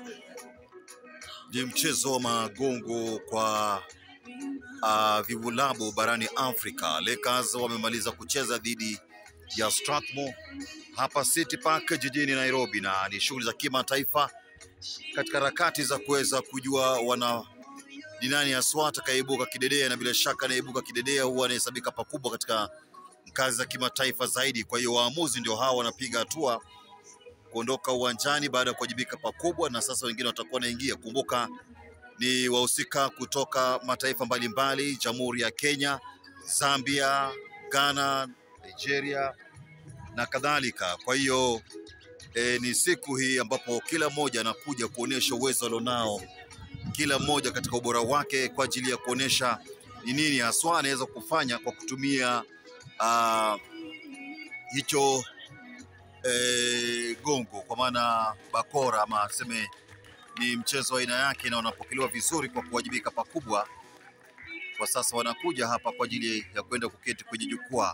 Ni mchezo wa magongo kwa uh, vibulabu barani Afrika. Lakers wamemaliza kucheza dhidi ya Strathmore hapa City Park jijini Nairobi, na ni shughuli za kimataifa katika harakati za kuweza kujua wana ni nani haswa atakayeibuka kidedea, na bila shaka anayeibuka kidedea huwa anahesabika pakubwa katika ngazi za kimataifa zaidi. Kwa hiyo waamuzi ndio hawa wanapiga hatua kuondoka uwanjani baada ya kuwajibika pakubwa, na sasa wengine watakuwa wanaingia. Kumbuka ni wahusika kutoka mataifa mbalimbali, Jamhuri ya Kenya, Zambia, Ghana, Nigeria na kadhalika. Kwa hiyo e, ni siku hii ambapo kila mmoja anakuja kuonyesha uwezo alionao, kila mmoja katika ubora wake kwa ajili ya kuonyesha ni nini haswa anaweza kufanya kwa kutumia ah, hicho e, gongo kwa maana bakora ama tuseme ni mchezo wa aina yake na unapokelewa vizuri kwa kuwajibika pakubwa. Kwa sasa wanakuja hapa kwa ajili ya kwenda kuketi kwenye jukwaa,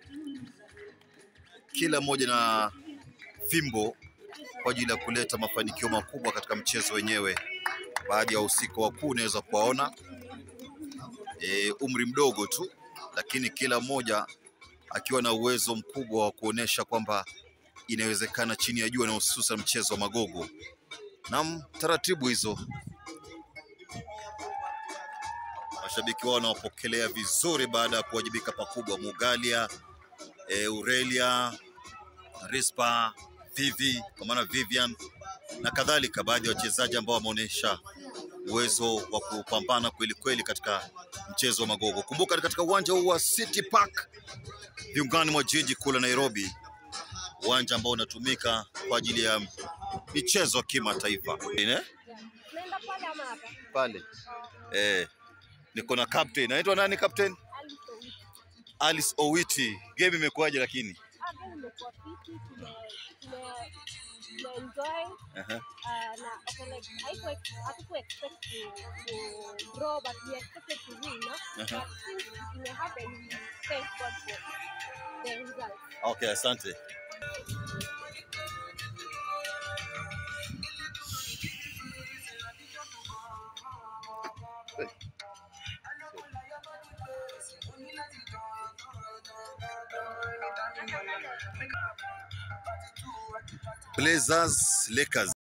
kila mmoja na fimbo kwa ajili ya kuleta mafanikio makubwa katika mchezo wenyewe. Baadhi ya wahusika wakuu unaweza kuwaona e, umri mdogo tu, lakini kila mmoja akiwa na uwezo mkubwa wa kuonesha kwamba inawezekana chini ya jua na hususan mchezo wa magogo. Naam, taratibu hizo mashabiki wao wanawapokelea vizuri baada ya kuwajibika pakubwa. Mugalia, e, Aurelia, Rispa, Vivi kwa maana Vivian na kadhalika, baadhi ya wachezaji ambao wameonyesha uwezo wa kupambana kweli kweli katika mchezo wa magogo. Kumbuka ni katika uwanja huu wa City Park viungani mwa jiji kuu la Nairobi, uwanja ambao unatumika kwa ajili ya michezo ya kimataifa. Eh? Naenda pale ama hapa? Pale eh, niko na captain. Anaitwa nani captain? Ali Sowiti. Alice Owiti. Game imekuwaje lakini? Ah, game imekuwa fiti, tume tume tume enjoy Aha. ah, na okay, like haikuwa hatuku expect to to draw but we expected to win, no? But Aha. since it may happen, we thank God for the result. Okay, asante. Blazers Lakers